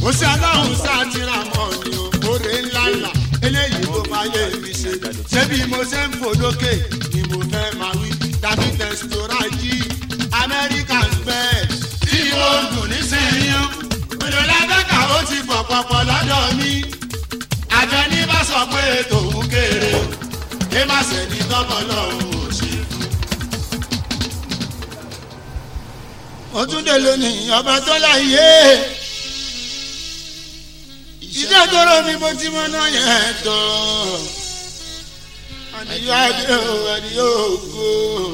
ó ṣe aláhùn sátìrà mọ́ ni o oore ńlá ńlá eléyìí tó máa yé mi ṣe ṣé bí mo ṣe ń fò lókè ni mo fẹ́ máa wí tàbí tẹ̀sítọ́rà jí american bed tí ó ń dùn nísìnyí òjò lábẹ́ka ó ti pọ̀ pọ̀pọ̀ lọ́dọ̀ mi àjẹní bá sọ pé tòun kéré ké má ṣe ní tọ́kọ̀ lọ́hùn ò ṣe fún. ó tún dé lónìí ọba tó láyé iṣẹ́ tó rọ mi bó ti mọ náà yẹn tán àdìyọ adé o àdìyọ ògo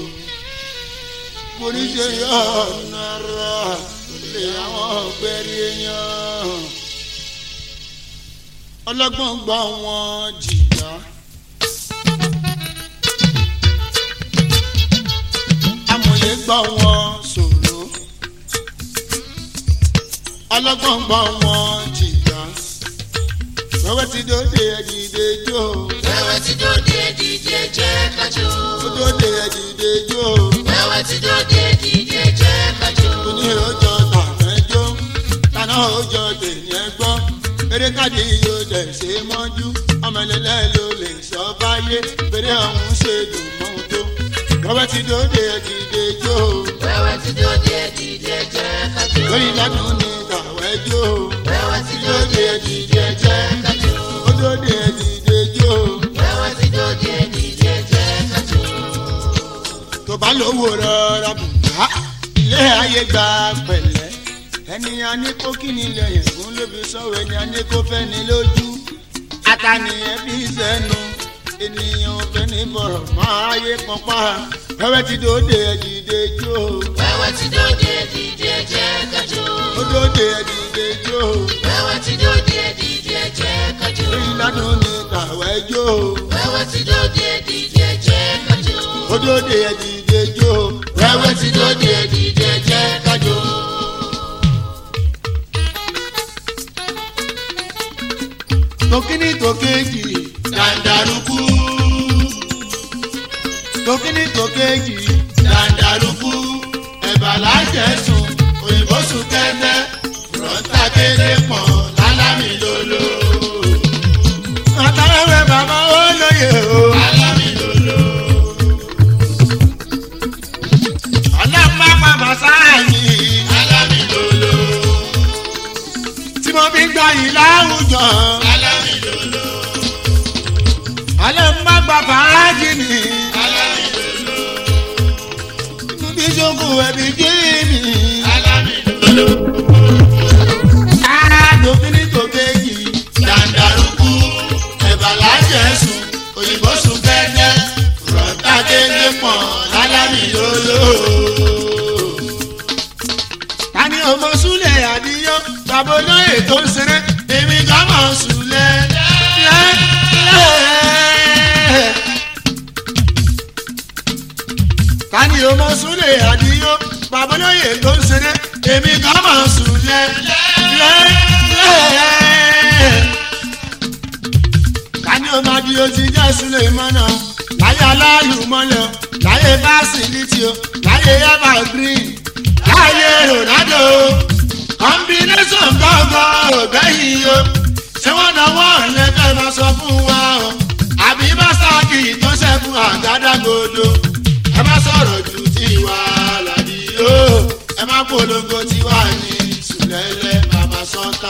mo ní ṣe yọ ọ̀nà rà lè àwọn ọ̀gbẹ́rì èèyàn ọlọ́gbọ́n gbọ́ wọn jìyà. amòye gbọ́ wọn sọ̀rọ̀ ọlọ́gbọ́n gbọ́ wọn jìyà. wẹ́wẹ́ ti dóde ẹ̀dìdè jó Wẹ́wẹ́ ti dóde díje jẹ́ kájọ. ó dóde ẹ̀dìdè jó Wẹ́wẹ́ ti dóde díje jẹ́ kájọ. ní ọjọ́ tàmẹ́jọ́ tàná ọjọ́ tèèyàn gbọ́ eré káàdì yóò dẹ̀ ṣe mọ́jú ọmọ ẹlẹ́lẹ́ ló lè sọ báyé bèrè ọ̀hún ṣe dùn mọ́ tó wẹ́wẹ́ ti dóde ẹ̀dìdè jó Wẹ́wẹ́ ti dóde díje jẹ́ kájọ. lórí ládùn ní tàwẹ́ jó Wẹ́wẹ́ ti dóde díje jẹ́ kájọ. ó dóde ẹ̀dìdè jó Wẹ́wẹ́ ti dóde díje jẹ́ kájọ. tó bá lówó rọra bùkà ilé ayé gba pẹ̀lẹ́ ẹni a ní kó kí ni lẹ́yìn fún lóbi sọ̀rọ̀ ẹni a ní kó fẹ́ ni lójú àtàníyàn bí sẹ́nu ènìyàn fẹ́ ní bọ̀rọ̀ máa yé pọ́npá wẹ́wẹ́ ti dóde ẹ̀dìdè jó Wẹ́wẹ́ ti dóde díje jẹ́ kájọ. ó dóde ẹ̀dìdè jó Wẹ́wẹ́ ti dóde díje jẹ́ kájọ. lórí ládùn ní tàwẹ́ jó Wẹ́wẹ́ ti dóde díje jẹ́ kájọ. ó dóde ẹ̀dìdè jó Wẹ́wẹ́ ti dóde díje jẹ́ kájọ. tòkíní tòkéjì dàǹdàrúkú tòkíní tòkéjì dàǹdàrúkú ẹ̀bà lájẹ̀sùn òyìnbó sùn tẹ́tẹ́ fúrọ́ńtà kéde pọ̀ lálámì lolo. àtàwẹ̀wẹ̀ bàbá ó lóye o. lálámì lolo. ọlọ́pàá bàbá sáàyè. lálámì lolo. tí mo fi gbà yìí láwùjọ. lálámì lolo. alẹ́ ń bá gba fàájì ni. lálámì lolo. inú bí sókun ẹbí jí mi. lálámì lolo. Dòkínní tòkéjì, dàǹdàrúkú, ẹ̀bà lájẹ̀sùn, òyìnbó sùn kẹ́kẹ́, rọ̀tà kéde pọ̀ lálámì lolo. Tani ọmọ Súlẹ̀ Àdíyó, bàbá olóyè tó ń ṣeré, èmi kan mọ̀ Súlẹ̀ lẹ́lẹ́. Tani ọmọ Súlẹ̀ Àdíyó, bàbá olóyè tó ń ṣeré, èmi kan mọ̀ Súlẹ̀ lẹ́lẹ́. Tani ọmọ Adíyó ti jẹ́ Súlẹ̀ mọ́nà, láyé aláàlúmọ́lẹ̀, láyé fásitì o, láyé evergreen láyé ronaldo combination gbọ́ngàn ògbẹ́yìn o ṣé wọ́n náwó lẹ́fẹ̀ẹ́ máa sọ fún wa o àbí masaki tó ṣẹ́gun àgádágodo ẹ má sọ̀rọ̀ ju tiwa làdí o ẹ má polongo tiwa ní sùlẹ̀lẹ̀ bàbá sọ́tà.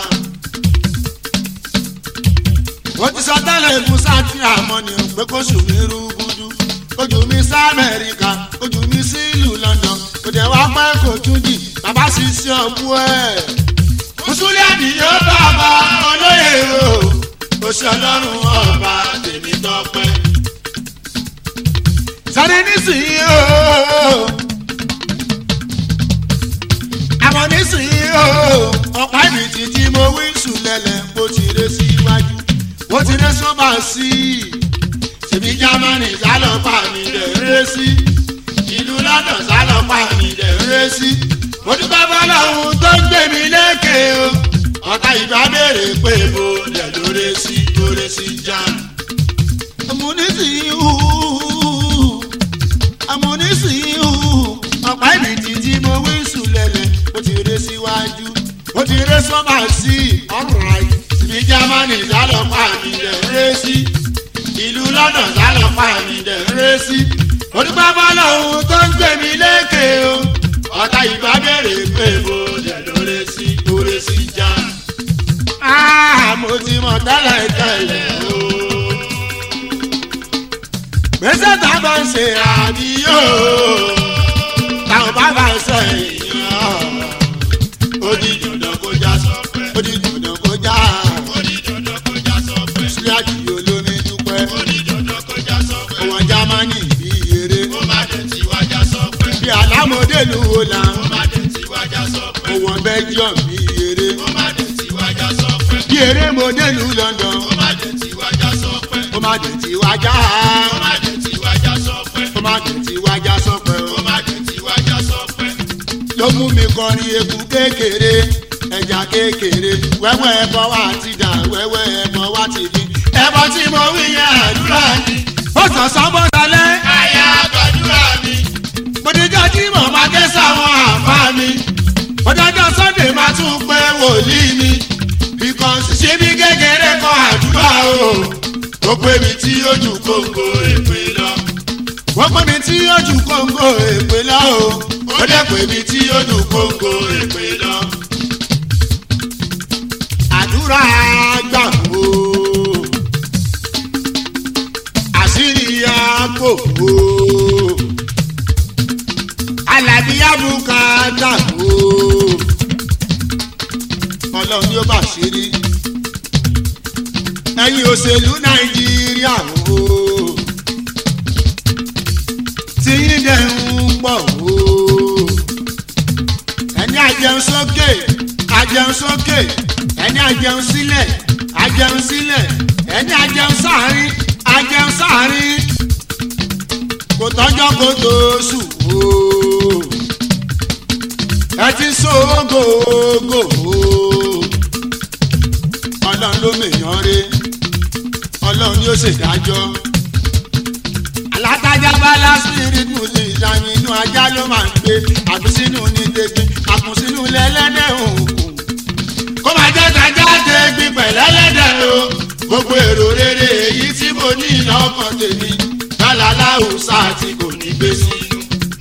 wọ́n ti sọ tẹ́lẹ̀ fún sátì àmọ́ ni pé kó sùn mí rúgúdú ojú mi sí amẹ́ríkà ojú mi sí ìlú london kò dẹ̀ wá pẹ́ kò tún dì bàbá sì sí ọ̀bú ẹ̀. mùsùlùmí àdìyó bàbá olóyè o kò sí ọlọ́run ọba tèmi tọpẹ́. sáré nísìnyí o àmọ́ nísìnyí o ọ̀pá ìbìtì tí mo wí sùlẹ̀lẹ̀ bó ti ré síwájú bó ti ré sọ́ba sí i ṣèbí jámánì sálọ́pàá mi rẹ̀ ré sí ìlú london sálọ́pàá mi rẹ̀ ré sí. mo dúpẹ́ fọlọ́run tó ń gbé mi lékè o ọ̀tá ìgbà béèrè pé mo lẹ̀ lóore sí lóore sí jam. amúnísìí hù amúnísìí hù ọ̀pá ìbìtì tí mo wí sùn lẹ̀lẹ̀ ó ti ré síwájú ó ti ré sọ́mà sí ọ̀ráì ní jámánì sálọ́pàá mi dẹ̀ ń ré sí ìlú london sálọ́pàá mi dẹ̀ ń ré sí onígbà bọ́lá ohun tó ń gbé mi lékè o ọ̀tá ìbá bẹ̀rẹ̀ pé mo dẹ̀ lóore sí lóore sí já. Ah, mo ti mọ̀ tẹ́lẹ̀ tẹ́lẹ̀ o. gbèsè tá a bá ń ṣe àdìyó táwọn bá bá ń sọ èèyàn ó di dandan kó já sọpẹ́ ó di dandan kó já ó di dandan kó já sọpẹ́ sílẹ̀ àdìyó lómi dúpẹ́ ó di dandan kó já sọpẹ́ òwò jámánì bí eré ó má dẹ̀ tí wá já sọpẹ́ bí alámọ̀dé lu wo là ó má dẹ̀ tí wá já sọpẹ́ òwò belgium bí eré ó má dẹ̀ tí wá já sọpẹ́ bí eré mọ̀dé lu london ó má dẹ̀ tí wá já sọpẹ́ ó má dẹ̀ tí wá já ó má dẹ̀ tí wá já sọpẹ́ ó má dẹ̀ tí wá já sọpẹ́ ó má dẹ̀ tí wá já sọpẹ́ ló mú mi kọrin eku kékeré ẹja kékeré wẹ́wẹ́ ẹbọ wa ti dà wẹ́wẹ́ ẹbọ wa ti dín. ẹbọ tí mo wí yẹn àdúrà ni ó sàn sọ́mọ́ dalẹ̀. àyà àgbàdúrà mi. mo ní jọ́ tí mo máa ké sáwọn àfa mi. ọjọ́jọ́ sunday máa tún pé wòlíì mi. because ṣé bí kékeré kọ àdúrà o. ó pè mí tí ó ju kóńgò èpè lọ. wọ́n pè mí tí ó ju kóńgò èpè lọ o ó dẹ́ pé mi tí ó dùn kóńgò èpè lọ. àdúrà gbà wò àṣírí àpò wò alábíyábùkà gbà wò ọlọ́run yóò bá ṣírí ẹ̀yin òṣèlú nàìjíríà wò tí yín dẹ̀ ń pọ̀ wò ẹni àjẹun sókè àjẹun sókè ẹni àjẹun sílẹ̀ àjẹun sílẹ̀ ẹni àjẹun sáàrin àjẹun sáàrin kò tọ́jọ́ kó tó sùn o ẹ ti so ògògò o ọlọ́run ló mèèyàn re ọlọ́run yóò ṣèdájọ́ alátajà bá lásìrì mú sí ìsàmì inú ajá ló máa ń gbé àbísínú ní tẹgbin àkùnsínú lẹ́lẹ́dẹ̀ òkun. kó máa jẹ́ tajà tẹgbin pẹ̀lẹ́lẹ́dẹ̀ o gbogbo èrò rere èyí tí mo ní lọ́kàn tèmi bálálá òòsà tí kò ní gbé sínú.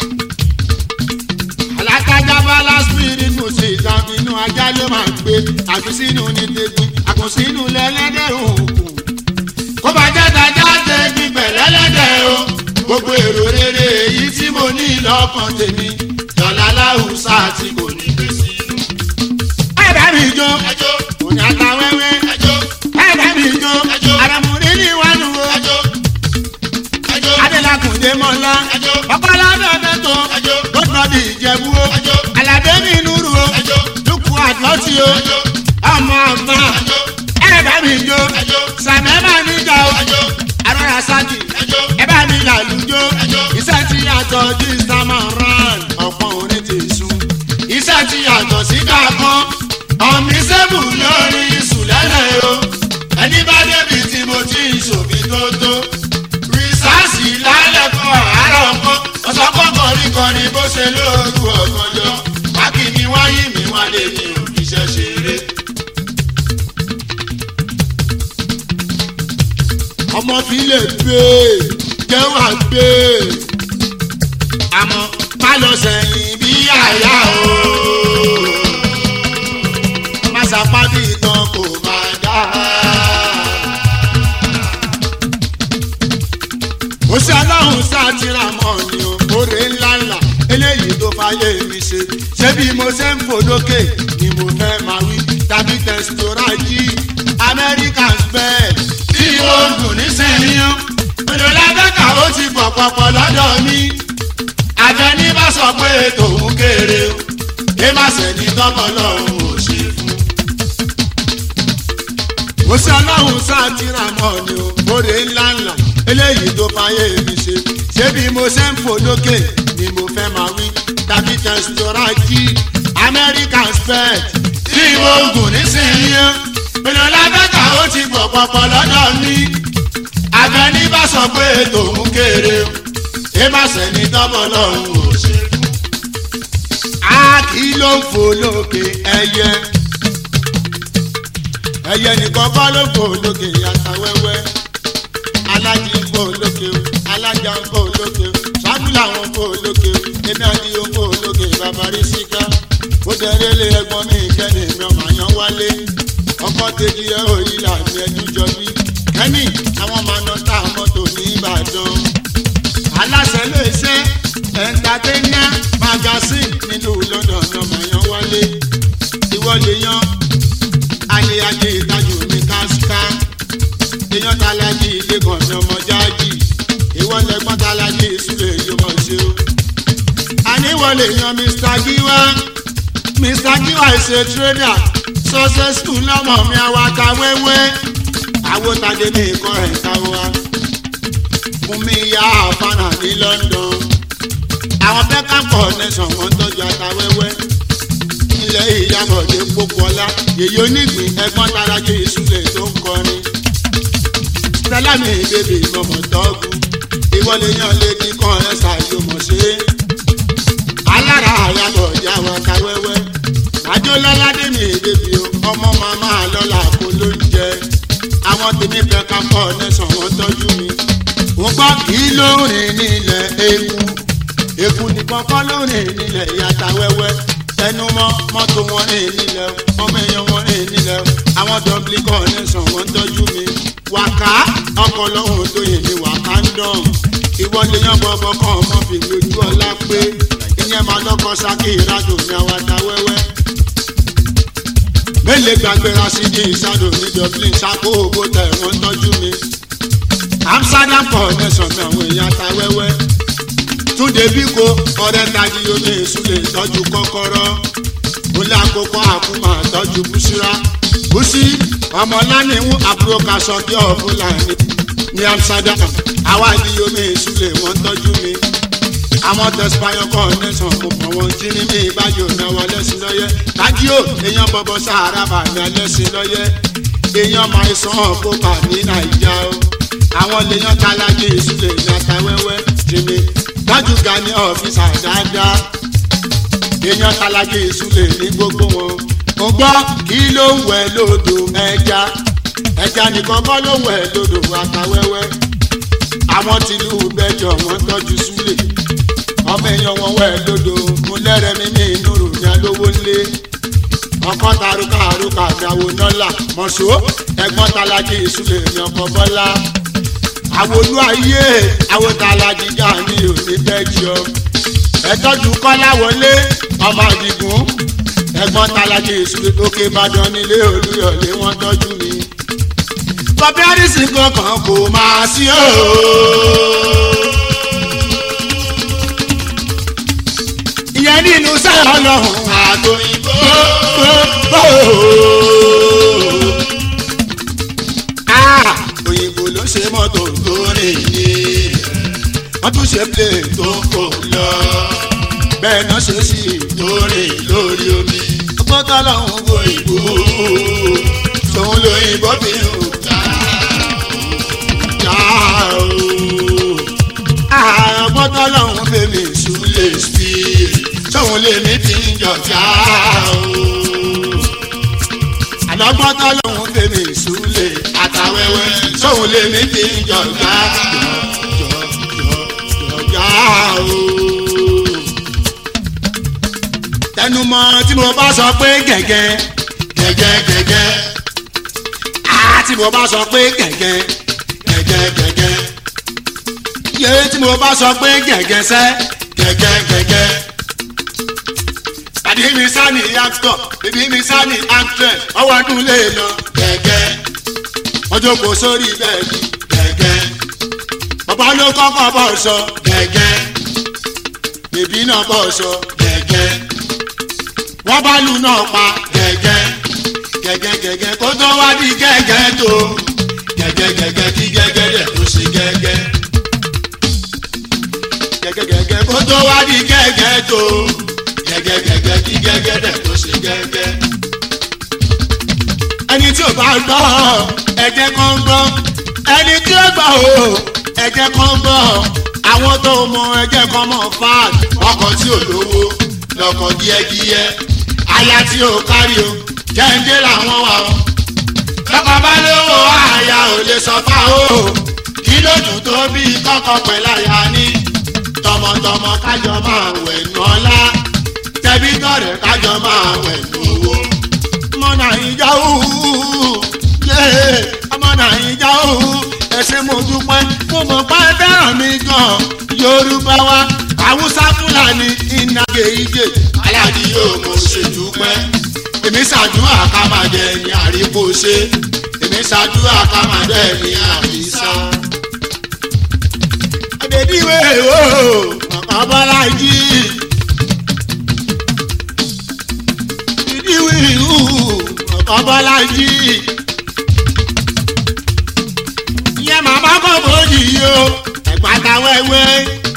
alátajà bá lásìrì mú sí ìsàmì inú ajá ló máa ń gbé àbísínú ní tẹgbin àkùnsínú lẹ́lẹ́dẹ̀ òkun. kó máa jẹ́ tajà tẹgbin pẹ̀lẹ́lẹ́dẹ̀ o gbogbo èrò rere èyí tí mo ní lọ́kàn tèmi dọ̀là láwùsá tí kò ní gbé sínú. ẹ bá mi jó ẹjọ́ òní àtàwẹ́wẹ́ ẹjọ́ ẹ bá mi jó Ẹjọ́. àràmùrí ní ìwánu wo ẹjọ́ ẹjọ́ adélakùnde mọ́lá Ẹjọ́. ọ̀pọ̀lá bẹ́ẹ̀ tó Ẹjọ́. lọ́dọ̀dì ìjẹ̀bú o Ẹjọ́. aládé mi nùrù o Ẹjọ́. dúkù àtọ́tì o Ẹjọ́. ọmọ ọgbà ẹjọ́ ẹ bá mi jó Ẹjọ́. sàmẹ́ bá mi jà o ẹjọ́ arọ́ra sákì ẹjọ́ ẹ bá mi làlùjọ Ẹjọ́. iṣẹ́ tí yàtọ̀ sí samaran ọ̀pọ̀ orin ti sùn iṣẹ́ tí yàtọ̀ sí kankan ọ̀mí sẹ́bù lórí sùlẹ́lẹ̀ o ẹni bá débi tí mo ti ń ṣòfin tó tó rìsáàsì lálẹ́ kan àárọ̀ kan ọ̀sọ́kọ̀ kọ̀ríkọ̀rí bó ṣe lóru ọ̀gànjọ́ wákìní wáyé mi wá lè ní òfìṣẹ́ ṣeré. ọmọ fi lè gbé jẹ́wà gbé àmọ́ má lọ sẹ́yìn bí àyà o má sapá bí itan kò máa dá. ó ṣe aláhùn sátìrà mọ́ ni o oore ńláńlá eléyìí tó fàyè mi ṣe ṣé bí mo ṣe ń fò lókè ni mo fẹ́ máa wí tàbí tẹ̀sítọ́rà jí american spell tí ó ń dùn nísìnyí o. Mélòó lábẹ́ka ó ti pọ̀ pọ̀pọ̀ lọ́dọ̀ mi. Àjẹní bá sọ pé tòun kéré o. Ké má sẹ́ni tọ́pọ̀ lọ́hùn ò ṣe fún. Mo ṣe ọlọ́run sátìrà mọ́ ni o. Oore ńláńlá eléyìí tó fàyè mi ṣe. Ṣé bí mo ṣe ń fò lókè ni mo fẹ́ máa wí? Tàbí tẹ̀sítọ́rà jí American spell tí mo ń gùn nísìnyí o. Mélòó lábẹ́ka ó ti pọ̀ pọ̀pọ̀ lọ́dọ̀ mi abẹni bá sọ pé tòun kéré o ẹ má sẹni tọmọ lọhùn ò ṣe fún. a kì í ló ń fò lókè ẹyẹ ẹyẹ nìkan kọ́ ló fò lókè yàtà wẹ́wẹ́ alájí ń fò lókè o alájà ń fò lókè o ṣáàbù làwọn ń fò lókè o èmi àti yóò fò lókè bàbá rí síká ó dẹrẹ́ lé ẹgbọ́n mi kẹ́ni mi ọmọ àyàn wálé ọkọ̀ kejì ẹ̀ òyì làmì ẹjú jọ bí kẹ́ni àwọn máa ná tá mọ́tò ní ìbàdàn aláṣẹ lè ṣe ẹ̀ńtàtẹ́nà magazine nílùú london ọmọ àyàn wálé ìwọ lè yan ayé ayé ìtajú mi káṣíká èèyàn tálájì ilé kan ní ọmọ jáàjì ìwọ lẹgbọn tálájì ìsúlẹ yóò mọ ṣe o. àníwọlé yan mr giwa mr giwa is a trader successful lọmọ mi awaka wẹwẹ awotade mi kọ ẹ káwa fún mi ya àfànà ní london àwọn pẹ́ká connection wọn tọ́jú àtàwẹ́wẹ́ ilẹ̀ ìyàbọ̀dé pópọ́lá yèyí onígbìn ẹgbọ́n tarajé ìsúlẹ̀ tó ń kọrin stella mi bèbè mọ̀mọ́ tọ́gù ìwọlé yan lédi kan ẹ ṣàyò mọ̀ ṣe alára àyàbọ̀ ìyá wa ta wẹ́wẹ́ àjọ lọ́ládé mi bèbè o ọmọ màmá lọ́la kó ló ń jẹ àwọn tèmi fẹ́ ká pọ̀ nẹ́sàn wọ́n tọ́jú mi wọ́n gbọ́ kí ló ń rìn nílẹ̀ eku eku nìkan kọ́ ló ń rìn nílẹ̀ ìyàtà wẹ́wẹ́ tẹnumọ́ mọ́tò wọn rìn nílẹ̀ ọmọ èèyàn wọn rìn nílẹ̀ àwọn dọ́bìlì kọ́ nẹ́sàn wọ́n tọ́jú mi wàká ọkọ̀ lọ́hùn tó yẹ ní wàká ń dán ìwọlé yan bọ́bọ́ kan ọmọ fi lójú ọlá pé ìyẹn máa lọ́kọ́ sákì ìrádò ní àwàdà wẹ́wẹ́ mélèé gbàgbé rasidi ìsádò ní dublin sápò ògbó tẹ̀ wọ́n tọ́jú mi amsterdam coordination mi àwọn èèyàn ta wẹ́wẹ́ túnde bíko ọ̀rẹ́ tají omi ìsúlẹ̀ tọ́jú kọ́kọ́rọ́ olè àkókò àkúmà tọ́jú búṣírà búṣí ọmọlánìwú àbúrò kasọ̀kí ọ̀fúnlàní ní amsterdam àwa ìdí omi ìsúlẹ̀ wọ́n tọ́jú mi àwọn tẹsípáyọ coordination mo pọ̀ wọ́n jí ní mi ìbájò náwó lẹ́sìn lọ́yẹ́ tájíò èèyàn bọ́bọ́ sahara bàmí ẹlẹ́sìn lọ́yẹ́ èèyàn máa sàn kópa ní nàìjà o àwọn lèèyàn tálájì ìsúlẹ̀ ní àtàwẹ́wẹ́ jìnnì dájú ga ní ọ́fíìsà dáadáa èèyàn tálájì ìsúlẹ̀ ní gbogbo wọn mo gbọ́ kí ló ń wẹ̀ lódò ẹja ẹja nìkan kọ́ ló ń wẹ̀ lódò àtàwẹ́wẹ́ àwọn tìlú bẹjọ wọn tọ́jú súlẹ̀ ọmọ èèyàn wọn wẹ̀ lódò mo lẹ́rẹ̀ mímí inú ròyìn alówó ńlé ọkọ taruka aruka àgbàwò nọ́là mọ̀ṣó ẹ̀gbọ́n tálájì ìsúlẹ̀ ní ọkọ̀ bọ́lá àwòlú ayé àwòtálàjì jà ní òní bẹ́jọ ẹ̀tọ́jú kọ́lá wọlé ọmọ àdìgún ẹ̀gbọ́n tálájì ìsúlẹ̀ òkè ìbàdàn nílé olúyọ̀lé wọ́n tọ́jú mi. bọ́bí àdìsí kankan kò máa sí o. ìyẹn nínú sẹ́yìn ọlọ́run àtòyìnbó òyìnbó ló ṣe mọ́tò tó rìn ní wọ́n tún ṣe plane tó kò lọ bẹ́ẹ̀ náà ṣe sí tó rìn lórí omi ọgbọ́n tọ́lọ́hún òyìnbó tòun lóyìnbó fi ń ta o ọgbọ́n tọ́lọ́hún fèmí ìṣúlẹ̀ sí tóun lèmi fi ń jọjà o àlọ́gbọ́n tọ́lọ́hún fèmí ìṣúlẹ̀ àtàwẹ́wẹ́ tóun lèmi fi ń jọjà jọjà o. tẹnumọ́ tí mo bá sọ pé gẹ́gẹ́ gẹ́gẹ́ gẹ́gẹ́ á tí mo bá sọ pé gẹ́gẹ́ gẹ́gẹ́ gẹ́gẹ́ yé tí mo bá sọ pé gẹ́gẹ́ sẹ́ gẹ́gẹ́ gẹ́gẹ́ tàbí mi sá ní actor bíbí mi sá ní actress ọwọ́ ọdún lè lọ gẹ́gẹ́ ọjọ́ kò sórí bẹ́ẹ̀ni gẹ́gẹ́ bàbá ló kọ́kọ́ bọ̀ sọ gẹ́gẹ́ bèbí náà bọ̀ sọ gẹ́gẹ́ wọ́n bá lù náà pa gẹ́gẹ́ gẹ́gẹ́ gẹ́gẹ́ kó tó wá di gẹ́gẹ́ tó gẹ́gẹ́ gẹ́gẹ́ kí gẹ́gẹ́ dẹ̀ kó sí gẹ́gẹ́ gẹ́gẹ́ gẹ́gẹ́ kó tó wá di gẹ́gẹ́ tó gẹ́gẹ́ gẹ́gẹ́ kí gẹ́gẹ́ dẹ̀ kó sí gẹ́gẹ́. ẹni tí ò bá gbọ́ ẹ̀jẹ̀ kan gbọ́ ẹni tí ó gbọ́ o ẹ̀jẹ̀ kan gbọ́ àwọn tó mọ ẹ̀jẹ̀ kan mọ̀ fáàd ọkọ̀ tí ò lówó lọkọ̀ díẹ̀díẹ̀ aya tí ò kárí o jẹ́ǹdé làwọn wà o bọ́kọ̀ bá lówó àyà ò lè sọ fá o kí ló dùn tó bí kọ́kọ́ pẹ̀lú àyà ni tọmọtọmọ kájọ máa wẹ̀ nù ọlá tẹbí tọrẹ kájọ máa wẹ̀ nù owó. ọmọ nàìjà òhù yé ọmọ nàìjà òhù ẹsẹ̀ mo dúpẹ́ mo mọ̀ pé ẹ fẹ́ràn mi gan yorùbá wa haúsá fúlàní ìnàgé ìjẹ aláàdì yóò mo ṣe dúpẹ́ èmi ṣàdúrà ká máa dẹ ní àríkó ṣe èmi ṣàdúrà ká máa dẹ ní àrísá. àdèdíwé o ọ̀bọ̀lájì ìdíwé o ọ̀bọ̀lájì ìyẹn màmá kò bójì yìí o ẹ̀pàtà wẹ́wẹ́.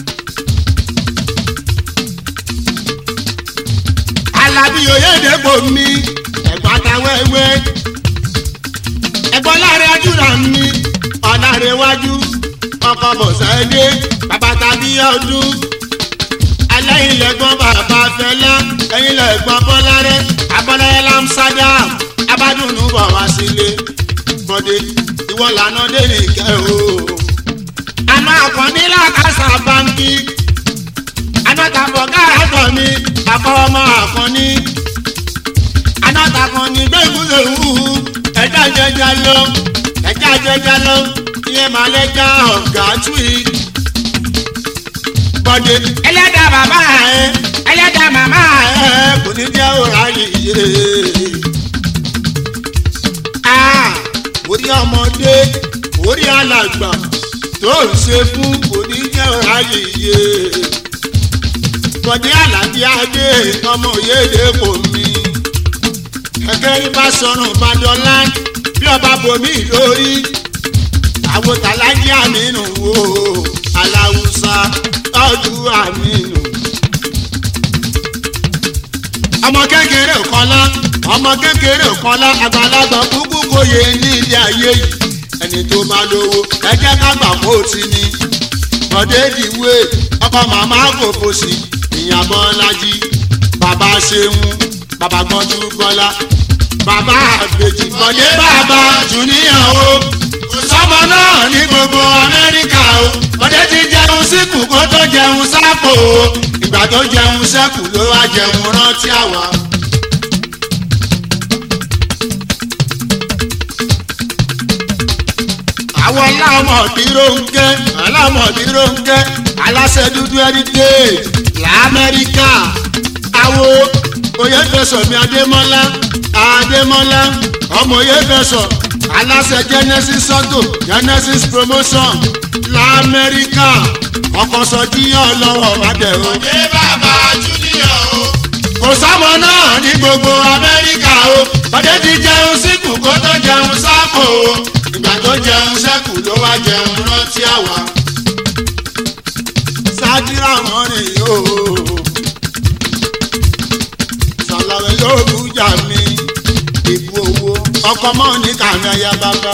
alábí oyèdèpọ̀ mi ẹ̀pàtà wẹ́wẹ́. ẹ̀gbọ́n láre ajúra mi ọ̀làrẹ̀ wájú ọkọ̀ bọ̀sẹ̀dé bàbá tàbí ọdún. ẹlẹ́yin lẹ́gbọ́n bàbá fẹlẹ́ ẹ̀yin lẹ́gbọ́n bọ́lárẹ́ abọ́lẹ́yẹ lamsadam abádùnú bọ̀ wá sílé bọ́dé ìwọ lànà dé nìkẹ́ o. àmọ́ àkànní làkàṣà báńkì anátàbọ̀ káàtọ̀ mi bàbá ọmọ àkànní anátàkànní gbẹ́gùsẹ̀ wù ẹ̀dá jẹjẹ lọ ẹ̀dá jẹjẹ lọ ìyẹn máa lẹ́jà ọ̀gá tùì. bọ́dé ẹlẹ́dàá bàbá ẹ ẹlẹ́dàá màmá ẹ kò ní jẹ́ òrà yìí orí ọmọdé orí alàgbà tó ń ṣe fún òní jẹ́ ọ̀ráyè yé bọ̀dé àlàbí adé ọmọ òyèdè kò mí kẹ̀kẹ́ ibà sọ̀rùn badọ́lá bí ọba bomi lórí àwọn tàlájí àmínú wo aláwùsá tọ́jú àmínú. ọmọ kékeré kọ́lá ọmọ kékeré kọ́lá àgbàlagbà kúkú kòye ní ilé ayé yìí ẹni tó máa lówó ẹjẹ kágbà kó ti ní. bọ̀dé ìdìwé ọkọ màmá kò fòsì ìyàbọ̀ lají bàbá ṣeun bàbá gbọ́njú bọ́lá bàbá àgbèjì bọ̀dé bàbá jùníyàn o sọmọ náà ní gbogbo amẹ́ríkà o bọ̀dé ti jẹun síkù kó tó jẹun sápò o ìgbà tó jẹun sẹ́kù ló wá jẹun rántí àwa. àwọn alámọ̀díró ń gẹ́ alámọ̀díró ń gẹ́ aláṣẹ dúdú heritage lamẹ́ríkà àwo oyèfẹsọ̀ mi adémọ́lá adémọ́lá ọmọ oyèfẹsọ̀ aláṣẹ genesis auto genesis promotion lamẹ́ríkà ọkọ̀ sọ̀díyàn lọ́wọ́ adẹ̀rọ. ọ̀dẹ́ bàbá júníọ̀ o. kò sámọ náà ní gbogbo amẹ́ríkà o bàdé ti jẹun síkù kó tó jẹun sápò o ìgbà tó jẹun sẹ́kù ló wá jẹun rántí àwa. sátírà wọn rìn yóò sàlàyé yóò bújà mi ìbú owó ọkọ mọ́ ní kàmí ayá bàbá.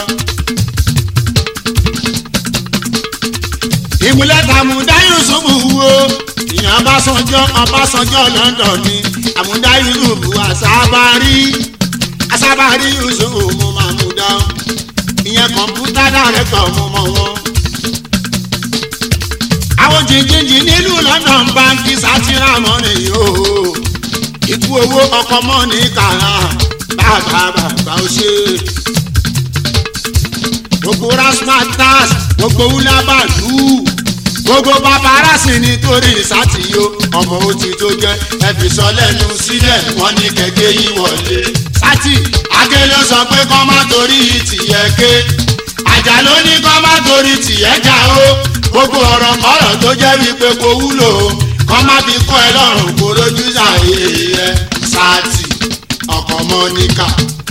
ìmúlẹ̀ tàmúdá yusufu wo ìyẹn ọbásanjọ́ ọbásanjọ́ london ni àmúdá yusufu àsábárí àsábárí yusufu mo máa mú dáhùn ìyẹn kọ̀ǹpútà dàrẹ́tọ̀ mo mọ̀ wọ́n. àwọn jìnjìnjìn nílùú london báńkì sátírà mọ́ni yóò ikú owó ọkọ̀ mọ́ni kàrà bàbá bàbá ó ṣe gbogbo rasmatas gbogbo wúlábàlú gbogbo paparazzi nítorí sátìyó ọmọ òtí tó jẹ ẹbí sọ lẹ́nu sílẹ̀ wọ́n ní kẹ̀kẹ́ yìí wọlé. sátì ake ló sọ pé kọ́ má torí tìyẹ ké àjà ló ní kọ́ má torí tìyẹ já o gbogbo ọ̀rọ̀ kọ́rọ̀ tó jẹ́ wípé kò wúlò o kọ́ má fi kọ́ ẹ lọ́rùn kó lójú sàyè ẹ sátì ọkọ̀ mọ́níkà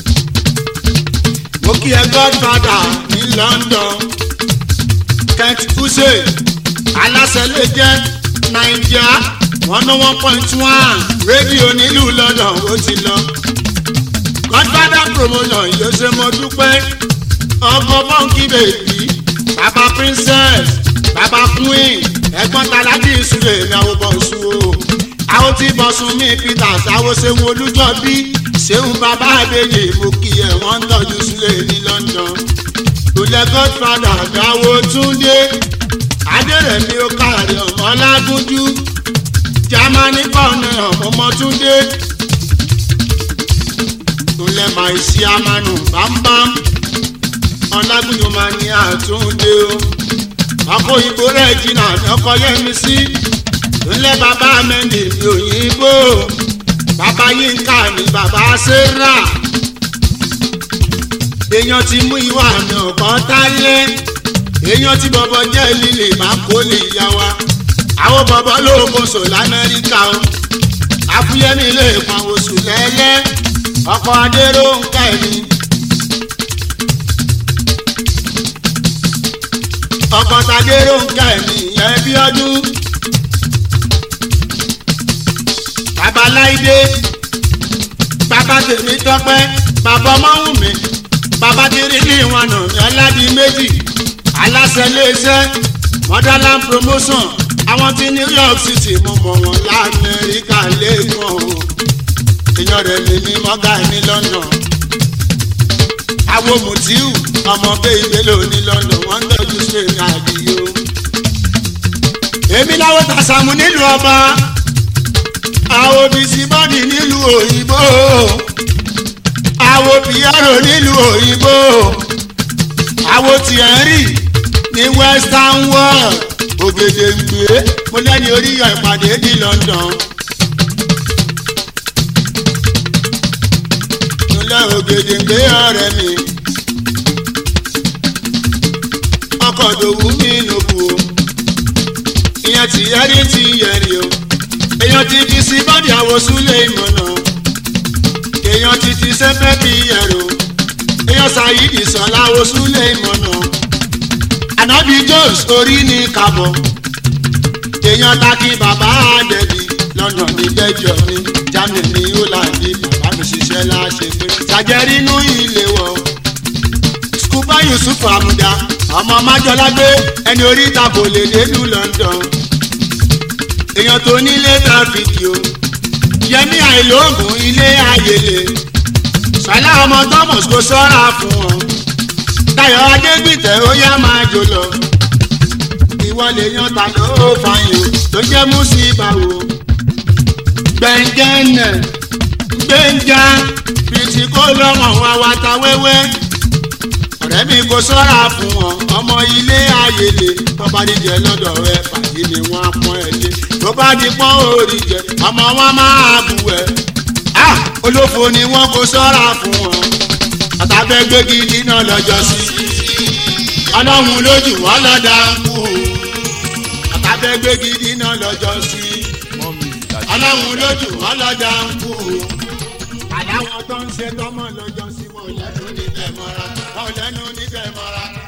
mo kí ẹ godfather ní london kent hussein aláṣẹ lè jẹ naija one oh one point one rédíò nílùú london ó ti lọ godfather promotion yóò ṣe mo dúpẹ́ ọkọ̀ bọ́ǹkì bèbí bàbá princess bàbá queen ẹ̀gbọ́n talájí ìṣúlẹ̀ mi àwọn bọ̀sùn o àwọn tí bọ̀sùn mi peters àwọn ṣe wo olújọ́ bí ṣéun bàbá àbèjì mo kí ẹ wọ́n ń tọ́jú sílẹ̀ ní london ìpínlẹ̀ godfather dáwó túndé adẹ́rẹ̀mí ó káàrí ọmọ lágúnjú germany kọ́ọ̀nù ọmọ túndé ìpínlẹ̀ maisi amanu bámbám ọlágúnjú máa ní àtúndé o ọkọ òyìnbó rẹ̀ jìnnà ọkọ yẹmi sí ìpínlẹ̀ bàbá mẹ́ndì mi òyìnbó bàbá yínká ni bàbá sarah èèyàn ti mú ìwà àmì ọ̀kan tálẹ́ èèyàn tí bọ̀bọ̀ jẹ́ líle máa kó lè yá wa àwọn bọ̀bọ̀ lóògùn sò lamẹ́ríkà o àfúyẹ́mi lè pọn oṣù lẹ́lẹ́ ọkọ̀ adéró ń kẹ́ mi. ọkọ̀ tadéró ń kẹ́ mi yẹn bí ọdún. babaláìdé bàbá tèmi tọpẹ́ bàbá ọmọhùn mi bàbá tèrè ní ìwọ̀n nà mí aládìí méjì aláṣẹ iléeṣẹ́ motherland promotion àwọn tí new york city mo mọ̀ wọ́n lamẹ́ríkà lẹ́kọ̀ọ́ èèyàn rẹ̀ lè ní mọ́gà ní london àwọn mutiu ọmọ bẹ́ẹ̀ ìbélò ní london wọ́n ń tọ́jú sí èmi àdìyó èmi láwọn tàṣàmù nílùú ọba àwọn bísí bọ́dì nílùú òyìnbó àwọn piano nílùú òyìnbó àwọn thierry ní western world ògèdèǹgbé mo lẹ́ni oríyọ̀ ìpàdé ní london. nílẹ̀ ògèdèǹgbé ọ̀rẹ́ mi ọkọ̀ dòwú mi nòbù o ìyẹn thierry ti yẹ̀rì o èèyàn ti fi sí bọ́dì àwòsúlẹ̀ ìmọ̀nà èèyàn ti ti sẹ́fẹ́ bí ẹ̀rọ èèyàn ṣàyídì sọ̀lá àwòsúlẹ̀ ìmọ̀nà ànábì jones orí ní kàbọ̀ èèyàn taki bàbá àdẹ̀bí london ní belgium ní germany ní holland ní bàbá mi ṣiṣẹ́ láṣẹ pé ṣàjẹrí inú ilé wọ̀ skuba yusuf amuda ọmọ májọlágbé ẹni orí ìtàkò lè dénú london èèyàn tó nílé ta fídíò yẹmí àìlóògùn ilé ayèlè sọlá ọmọ thomas kò sọ́ra fún wọn dayo adégbìtẹ́ ó yá máa jò lọ ìwọ lè yan ta ló fàyò tó jẹ́ mùsíbàwò gbẹ̀ngẹ́nẹ̀ gbẹ̀ngà bìtì kó lọ́mọ wa wa ta wẹ́wẹ́ ọ̀rẹ́ mi kò sọ́ra fún wọn ọmọ ilé ayèlè tó bá díjẹ lọ́dọ̀ rẹ pàdé ni wọ́n á pọ́n ẹ lé tó bá di pọ́n orí jẹ ọmọ wọn máa bù ẹ. olófo ni wọn kò sọ́ra fún wọn àtàbẹ́gbẹ́gi dínà lọ́jọ́ sí ọlọ́run lójú wọn lọ́dà ń kú àtàbẹ́gbẹ́gi dínà lọ́jọ́ sí ọlọ́run lójú wọn lọ́dà ń kú àdáwọn tó ń ṣe tọ́mọ lọ́jọ́ sí wọn lẹ́nu níbẹ̀ mọ́ra wọn lẹ́nu níbẹ̀ mọ́ra.